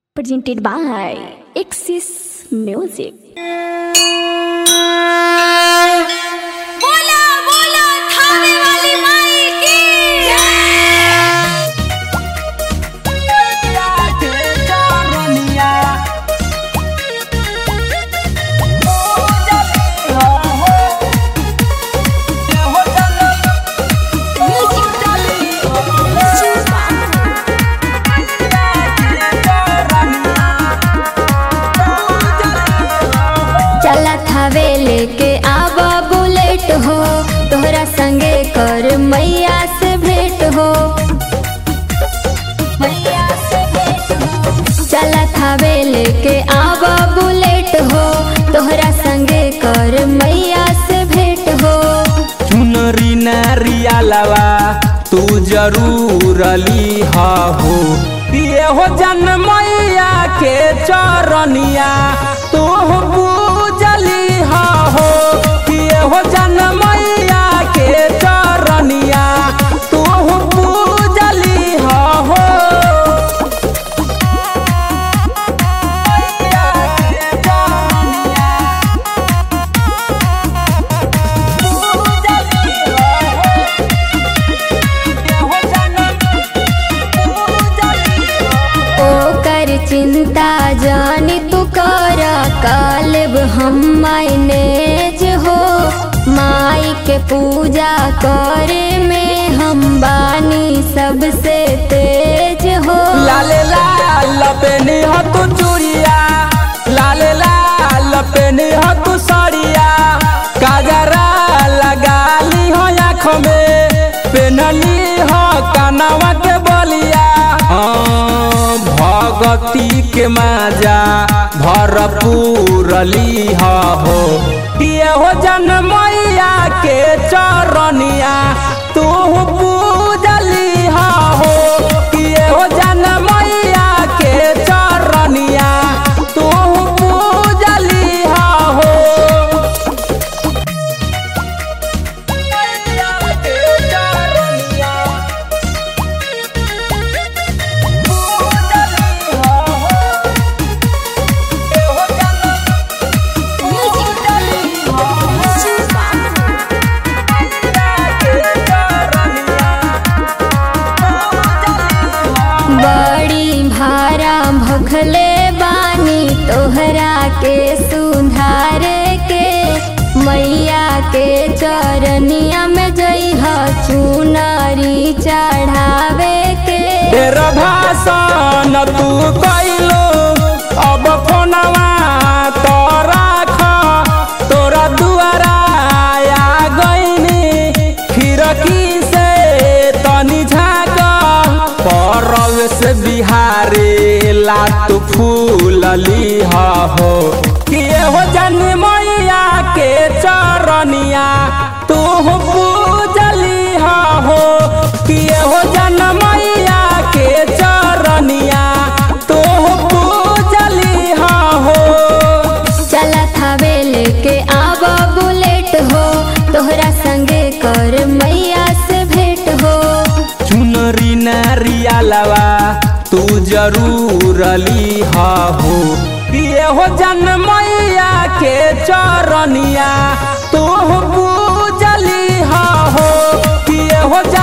presented by Axis Music. बोला बोला थाने वाली माई की चलत हवे लेके आवा बुलेट हो तोहरा संगे कर मैया से भेंट हो मैया से भेंट हो चलत हवे लेके आवा बुलेट हो तोहरा संगे कर मैया से भेंट हो चुनरी नारिया लवा तू जरूर ली हो ये हो जन मैया के चरनिया तू पूजली हो ये हो जन मैया के चरनिया तू पूजली हो ओकर चिंता जानी तू कर कालब हम मैनेज हो माई के पूजा करे में हम बानी सबसे तेज हो लाले लाल पेनी हो तू चूड़िया लाले लाल पेनी हो तू सड़िया काजरा लगा ली हो आँखों में पेनली हो कानवा के बलिया हाँ, भगती के माजा भरपूर ली हो ये हो जन मैया के चरनिया तू पूजली हो ये हो जन मैया के चरनिया तू पूजली हो बड़ी भारा भखले बानी तोहरा के सुधार के मैया के चरनिया में जइह चुनरी चढ़ावे के ढेर भाषण तू कैलो अब फोनवा तो राख तोरा दुआरा आ गईनी खिड़की से तनी झाँक परवेश बिहारे लात फूलली हो किए हो जन मैया के चरनिया तू पूजली हो किए हो जन मैया के चरनिया तू पूजली हो चलत हवे लेके आव बुलेट हो तोहरा संगे कर मैया से भेंट हो चुनरी नारिया लवा तू जरूर ली हो ये हो जन मैया के चरनिया तू पूजली हो ये हो जन